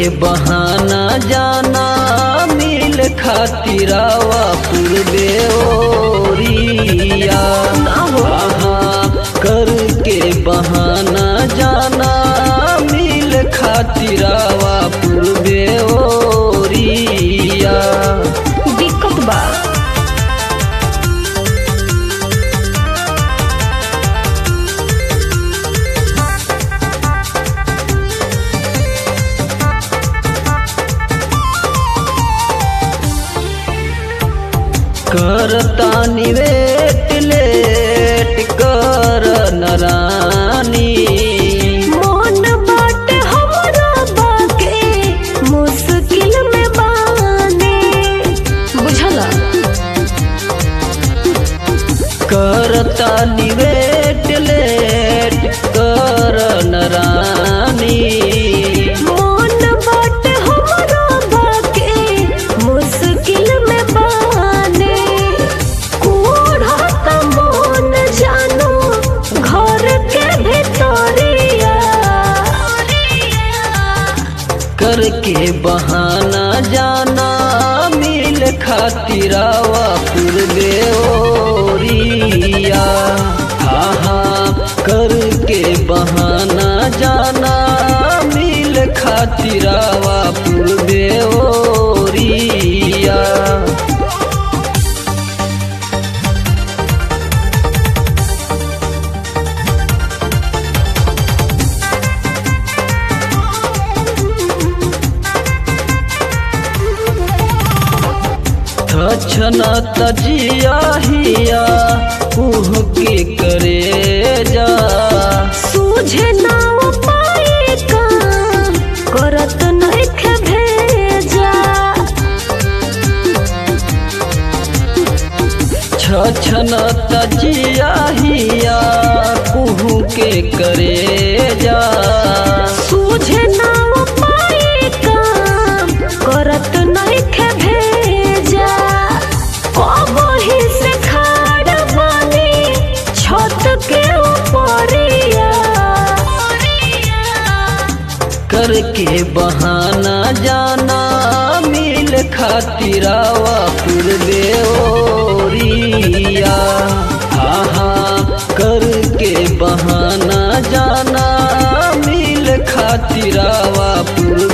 बहाना जाना मिल खातिरावा पूर्वे ओरिया हाँ करके बहाना जाना मिल खातिरावा पूर्वे ओरिया दिक्कत बा करता निवेट लेट कर नरानी मन बाटे हमरा बाके मुश्किल में बाने बुझला करता निवेट लेट कर नरानी मन बाटे हमरा बाके मुश्किल में बाने कोढ़ा त मन जानो घर के भीतरिया करके बहाना जाना मिल खातिरावा पूर्वे ओरिया हाँ हाँ करके बहाना जाना मिल खातिरावा पूर्वे ओरिया छना तजिया हिया कुह के करे जा सूझे ना पाए काम करत नइखे भेजा छना तजिया हिया कुह के करे जा सूझे ना पाए काम करत नइखे भेजा कबही से खाड़ बानी छत के ऊपरिया करके बहाना जाना मिल खातिरावा पूर्वे ओरिया हाँ हाँ करके बहाना जाना मिल खातिरावा पूर्वे